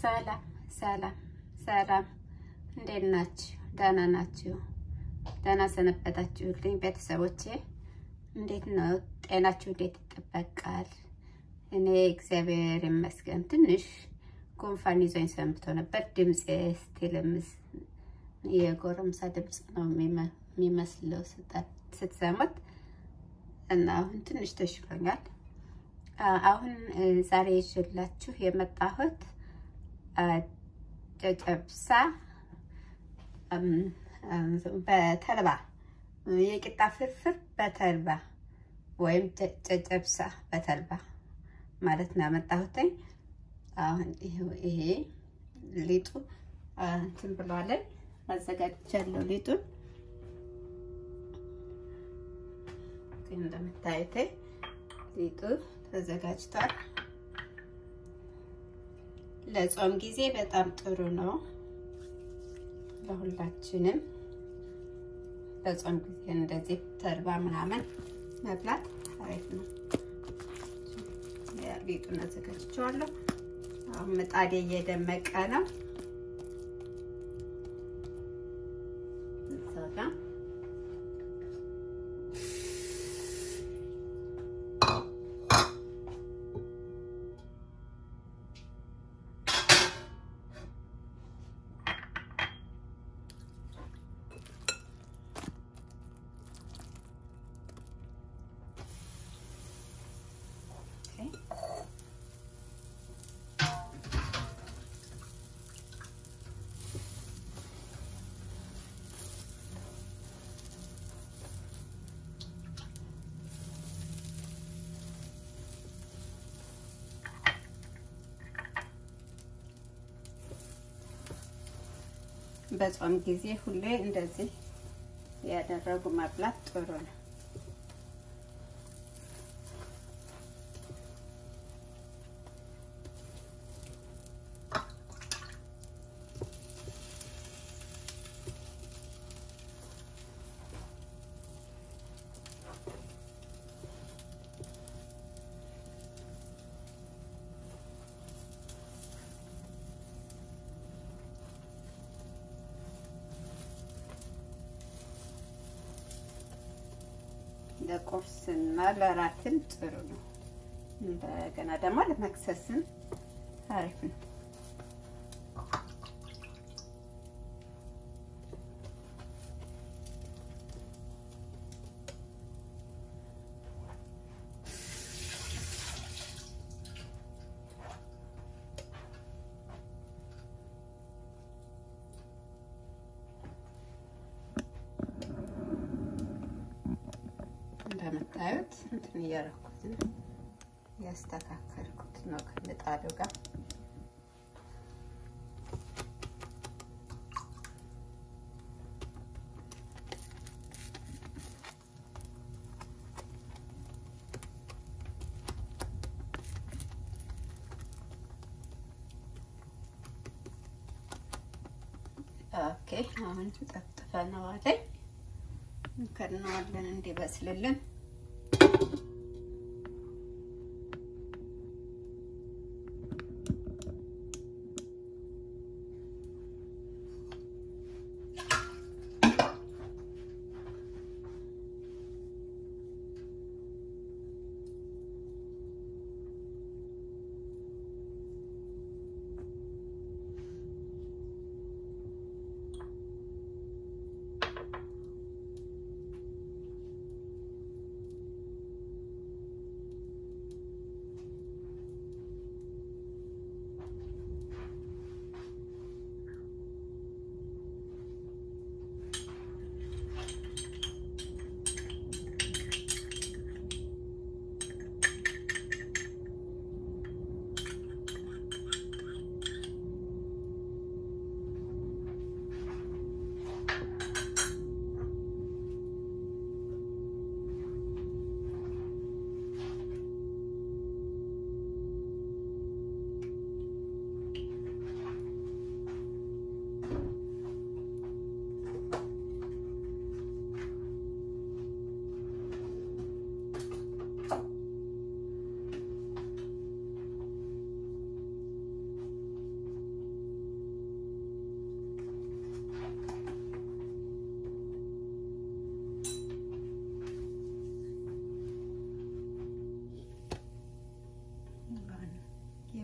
ሰላም ሰላም ሰላም፣ እንዴት ናችሁ? ደህና ናችሁ? ደህና ሰነበታችሁልኝ ቤተሰቦቼ? እንዴት ነው ጤናችሁ? እንዴት ይጠበቃል? እኔ እግዚአብሔር ይመስገን ትንሽ ጉንፋን ይዞኝ ሰንብቶ ነበር። ድምፄ ስቲልምስ የጎረምሳ ድምፅ ነው የሚመስለው ስትሰሙት እና አሁን ትንሽ ተሽሎኛል። አሁን ዛሬ ይዤላችሁ የመጣሁት ጨጨብሳ በተልባ የቂጣ ፍርፍር በተልባ ወይም ጨጨብሳ በተልባ ማለት ነው ያመጣሁትኝ። አሁን ይሄ ሊጡ እንትን ብሏለን አዘጋጅቻለሁ። ሊጡን እንደምታዩት ሊጡ ተዘጋጅቷል። ለጾም ጊዜ በጣም ጥሩ ነው። ለሁላችንም ለጾም ጊዜ እንደዚህ ተልባ ምናምን መብላት አሪፍ ነው። ሊጡን አዘጋጅቼዋለሁ። አሁን ምጣዴ እየደመቀ ነው። በጾም ጊዜ ሁሌ እንደዚህ ያደረጉ መብላት ጥሩ ነው። ለቁርስና ለራትን ጥሩ ነው። እንደገና ደግሞ ለመክሰስን አሪፍ ነው። እንደምታዩት እንትን እያደረኩት ነው ያስተካከልኩት ነው ከምጣዱ ጋር ኦኬ። አሁን ጠፍጥፈነዋል። እንከድነዋለን እንዲበስልልን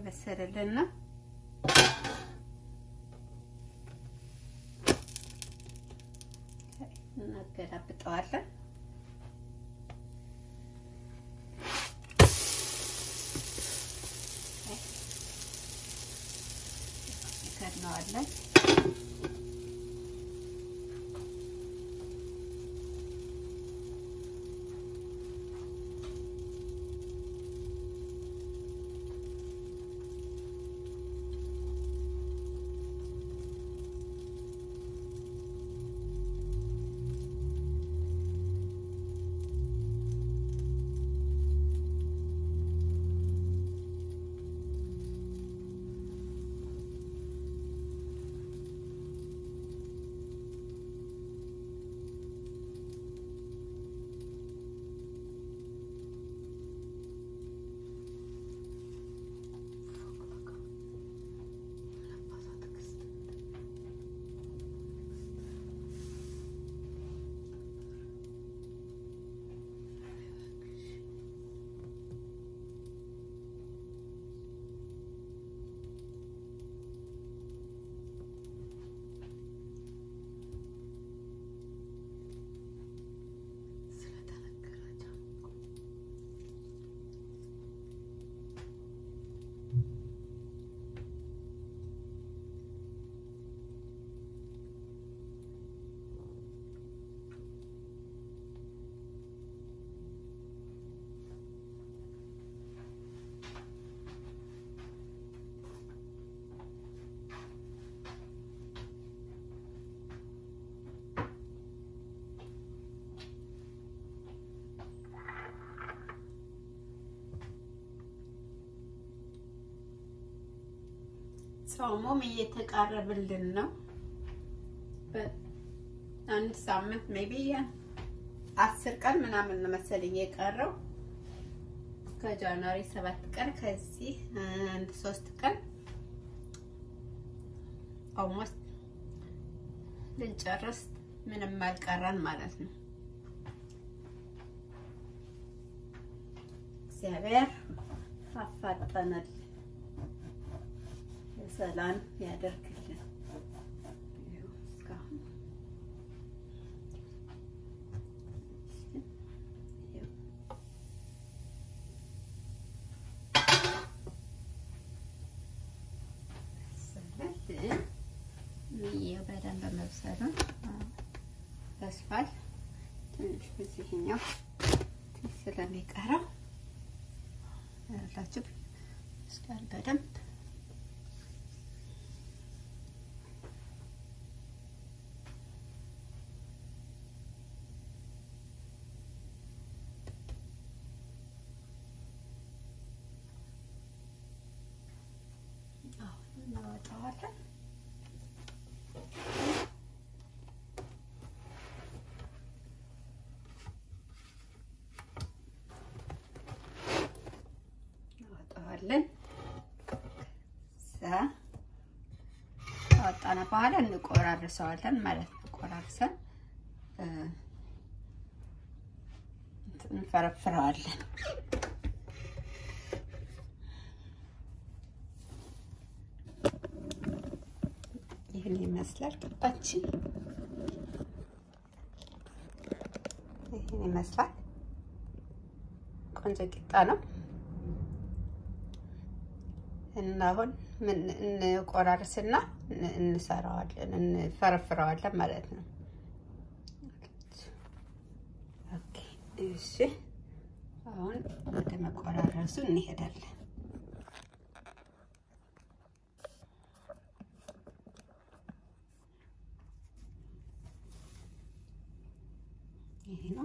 እየበሰለልን ነው። እናገላብጠዋለን። ከድነዋለን። ጾሙም እየተቃረብልን ነው። አንድ ሳምንት ሜቢ አስር ቀን ምናምን መሰለኝ የቀረው ከጃንዋሪ ሰባት ቀን ከዚህ አንድ ሶስት ቀን ኦልሞስት ልንጨርስ ምንም አልቀረን ማለት ነው። እግዚአብሔር አፋጠነል ሰላም ያደርግልን። እስካሁን ይኸው በደንብ መብሰሉን በስፋል ትንሽ በዚህኛው ትንሽ ስለሚቀረው ያላችሁ እስካል በደንብ እናወጣዋለን። እናወጣዋለን። እዛ ካወጣነ በኋላ እንቆራርሰዋለን ማለት ነው። ቆራርሰን እንፈረፍረዋለን። ይህን ይመስላል ቂጣችን። ይህን ይመስላል ቆንጆ ቂጣ ነው እና አሁን ምን እንቆራርስና እንሰራዋለን እንፈረፍረዋለን ማለት ነው። ኦኬ እሺ፣ አሁን ወደ መቆራረሱ እንሄዳለን። ይሄ ነው።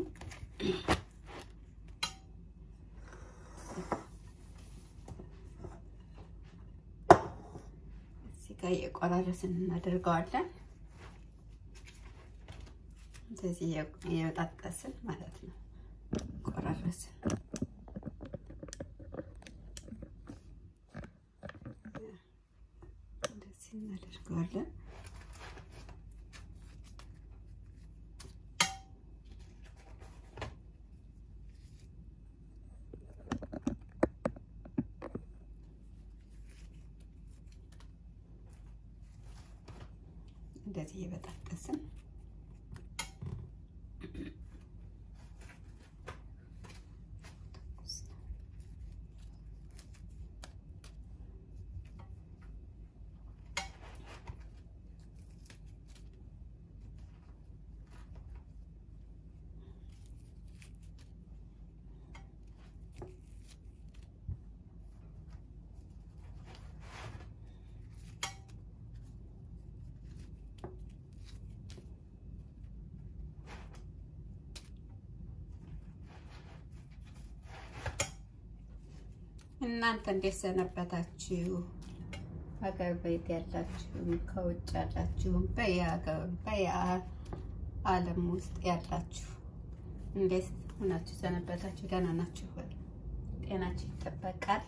እዚህ ጋር የቆራረስን እናደርገዋለን። እንደዚህ የበጣጠስን ማለት ነው። ቆራረስን እንደዚህ እናደርገዋለን። እንደዚህ እየበጣጠስን እናንተ እንዴት ሰነበታችሁ? ሀገር ቤት ያላችሁም ከውጭ ያላችሁም በየሀገሩ በየዓለም ውስጥ ያላችሁ እንዴት ሆናችሁ ሰነበታችሁ? ደህና ናችሁ ወይ? ጤናችሁ ይጠበቃል?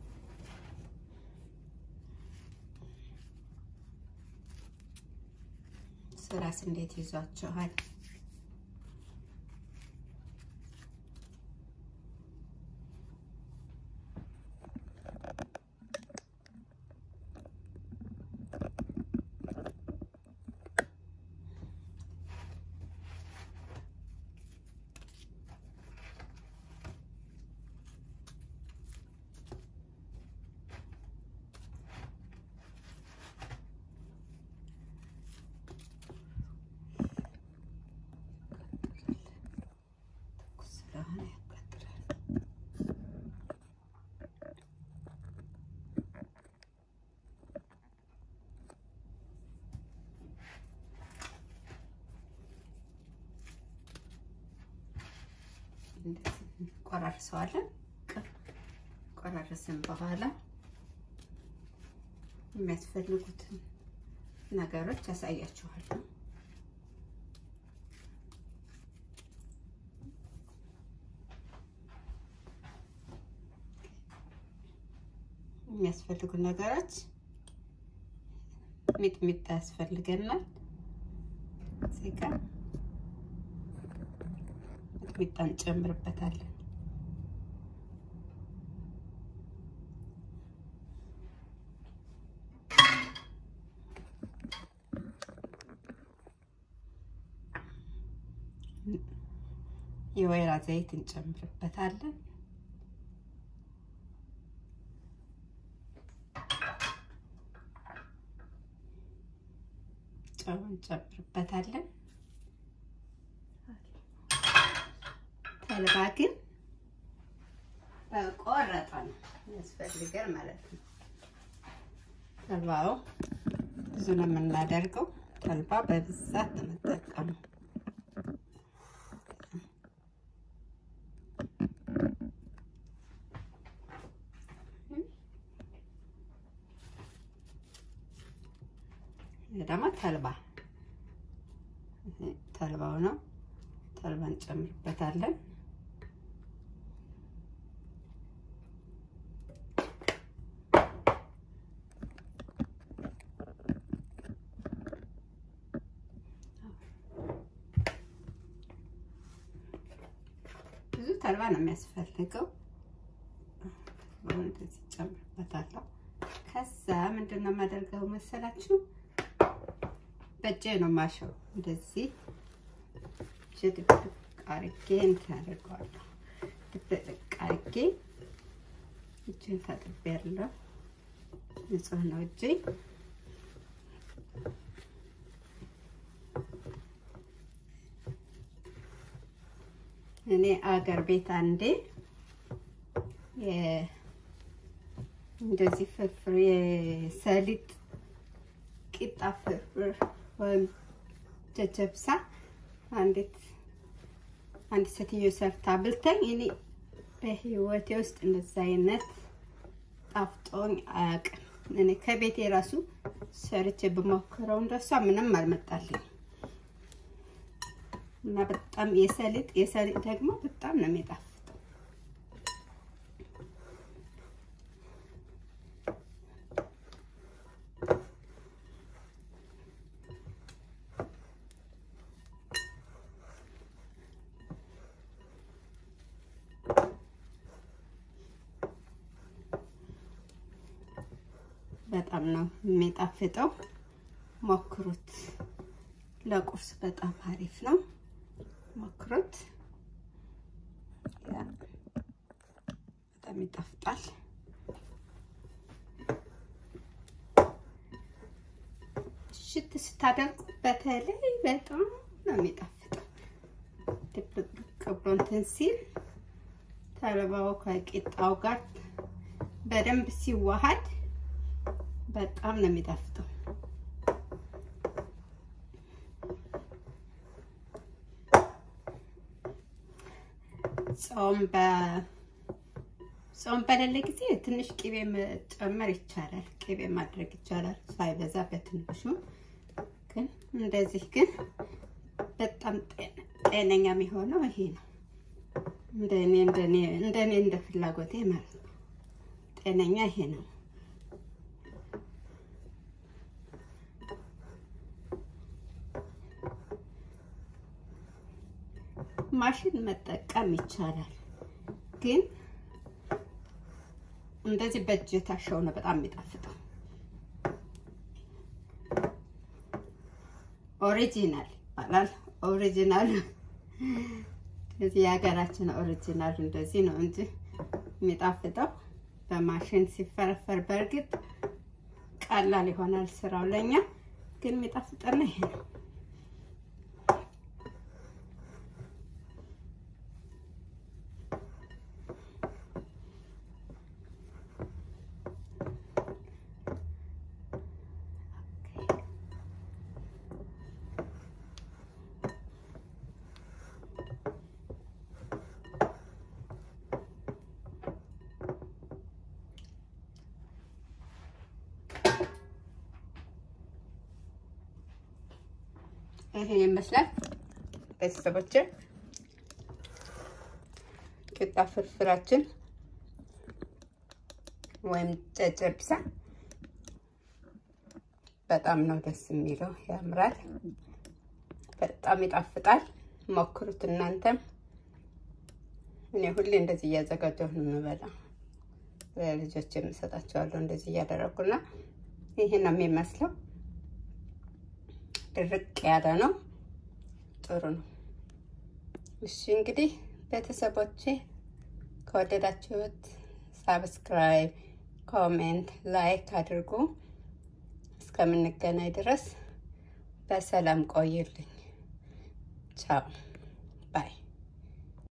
ስራስ እንዴት ይዟችኋል? ስለሆነ ያቃጥላል። እንደዚህ ቆራርሰዋለን። ቆራረስን በኋላ የሚያስፈልጉትን ነገሮች ያሳያችኋለሁ። የሚያስፈልጉ ነገሮች ሚጥሚጣ ያስፈልገናል። እዚህ ጋር ሚጥሚጣ እንጨምርበታለን። የወይራ ዘይት እንጨምርበታለን። ጨው እንጨምርበታለን። ተልባ ግን በቆረጠ ነው ያስፈልገን ማለት ነው። ተልባው ብዙ ነው የምናደርገው። ተልባ በብዛት ነው የምጠቀመው። ደግሞ ተልባ ተልባው ነው። ተልባ እንጨምርበታለን። ብዙ ተልባ ነው የሚያስፈልገው። እንደዚህ ጨምርበታለሁ። ከዛ ምንድን ነው የማደርገው መሰላችሁ? በእጄ ነው ማሸው። እንደዚህ ድብቅ አርጌ እንትን አደርገዋለሁ። ድብቅ አርጌ እጄን ታጥቤያለሁ። ንጹህ ነው እጄ። እኔ አገር ቤት አንዴ እንደዚህ ፍርፍር የሰሊጥ ቂጣ ፍርፍር ወይም ጨጨብሳ አንዲት አንድ ሴትዮ ሰርታ ብልተኝ እኔ በህይወቴ ውስጥ እንደዛ አይነት ጣፍጦኝ አያውቅም። እኔ ከቤቴ ራሱ ሰርቼ ብሞክረው እንደሷ ምንም አልመጣልኝ እና በጣም የሰሊጥ የሰሊጥ ደግሞ በጣም ነው የሚጣፍጠው። በጣም ነው የሚጣፍጠው። ሞክሩት። ለቁርስ በጣም አሪፍ ነው። ሞክሩት። በጣም ይጣፍጣል። ሽት ስታደርጉ በተለይ በጣም ነው የሚጣፍጠው። ድብልቅ ብሎ እንትን ሲል ተልባው ከቂጣው ጋር በደንብ ሲዋሃድ በጣም ነው የሚጣፍጠው። ጾም በ ጾም በሌለ ጊዜ ትንሽ ቅቤ መጨመር ይቻላል። ቅቤ ማድረግ ይቻላል ሳይበዛ በትንሹ። ግን እንደዚህ ግን በጣም ጤነኛ የሚሆነው ይሄ ነው። እንደኔ እንደኔ እንደኔ እንደ ፍላጎቴ ማለት ነው። ጤነኛ ይሄ ነው። ማሽን መጠቀም ይቻላል ግን እንደዚህ በእጅ የታሸው ነው በጣም የሚጣፍጠው። ኦሪጂናል ይባላል። ኦሪጂናል እዚህ የሀገራችን ኦሪጂናል እንደዚህ ነው እንጂ የሚጣፍጠው በማሽን ሲፈረፈር በእርግጥ ቀላል ይሆናል ስራው ለኛ፣ ግን የሚጣፍጠና ይሄ ነው። ይሄ ይመስላል ቤተሰቦች፣ ቂጣ ፍርፍራችን ወይም ጨጨብሳ በጣም ነው ደስ የሚለው፣ ያምራል፣ በጣም ይጣፍጣል። ሞክሩት እናንተም። እኔ ሁሌ እንደዚህ እያዘጋጀሁ ነው የምበላው። ለልጆች የምሰጣቸዋለሁ እንደዚህ እያደረጉና ይሄ ነው የሚመስለው። ድርቅ ያለ ነው። ጥሩ ነው። እሺ እንግዲህ ቤተሰቦቼ ከወደዳችሁት ሳብስክራይብ፣ ኮሜንት፣ ላይክ አድርጉ። እስከምንገናኝ ድረስ በሰላም ቆይልኝ። ቻው